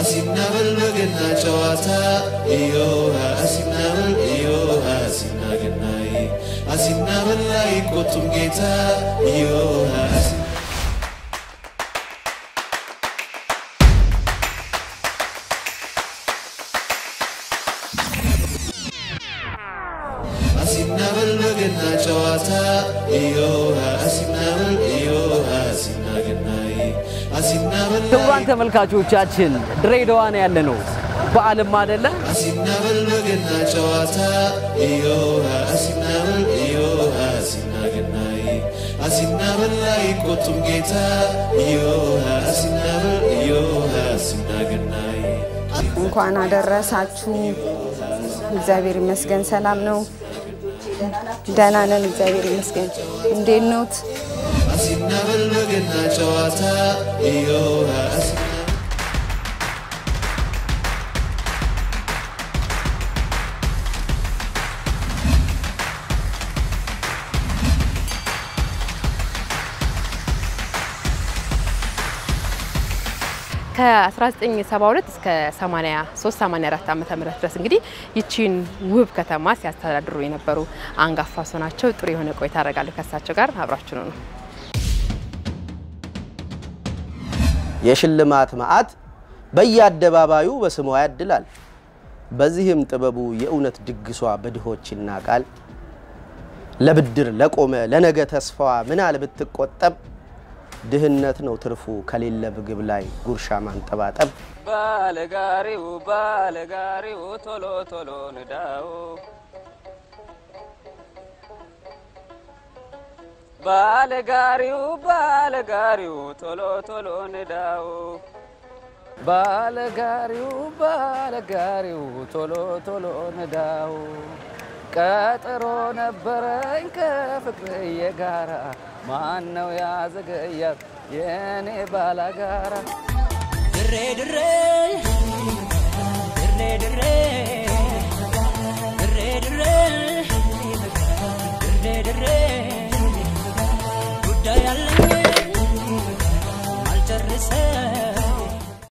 አሲናበል በገና ጨዋታ እዮሃ አሲናበል እዮሃ አሲና ገናዬ አሲናበል አይቆጡም ጌታ እዮሃ አሲ አሲናበል በገና ጨዋታ እዮሃ አሲናበል እዮሃ አሲና ገናዬ አሲናበል ክቡራን ተመልካቾቻችን ድሬዳዋ ነው ያለ ነው። በዓልም አይደለ አሲናበል በገና ጨዋታ እዮሃ አሲናበል እዮሃ አሲና ገናዬ አሲናበል አይቆጡም ጌታ እዮሃ አሲናበል እዮሃ አሲና ገናዬ እንኳን አደረሳችሁ። እግዚአብሔር ይመስገን ሰላም ነው። ደህና ነን፣ እግዚአብሔር ይመስገን። እንዴት ኖት? አሲናበል በገና ጨዋታ እዮሃ አሲና ከ1972 እስከ 83 84 ዓመተ ምህረት ድረስ እንግዲህ ይቺን ውብ ከተማ ሲያስተዳድሩ የነበሩ አንጋፋ ሰው ናቸው። ጥሩ የሆነ ቆይታ አደርጋለሁ ከእሳቸው ጋር አብራችሁ ነው። የሽልማት መዓት በየአደባባዩ በስሟ ያድላል። በዚህም ጥበቡ የእውነት ድግሷ በድሆች ይናቃል። ለብድር ለቆመ ለነገ ተስፋዋ ምናል ብትቆጠብ ድህነት ነው ትርፉ ከሌለ ምግብ ላይ ጉርሻ ማንጠባጠብ። ባለጋሪው ባለጋሪው ቶሎ ቶሎ ንዳው ባለጋሪው ባለጋሪው ቶሎ ቶሎ ንዳው ባለጋሪው ባለጋሪው ቶሎ ቶሎ ንዳው ቀጠሮ ነበረኝ ከፍቅርዬ ጋራ ማን ነው ያዘገያት የኔ ባላጋራ ድሬ ድሬ ድሬ ድሬ ድሬ ድሬ ድሬ ድሬ ጉዳይ አለኝ አልጨርሰ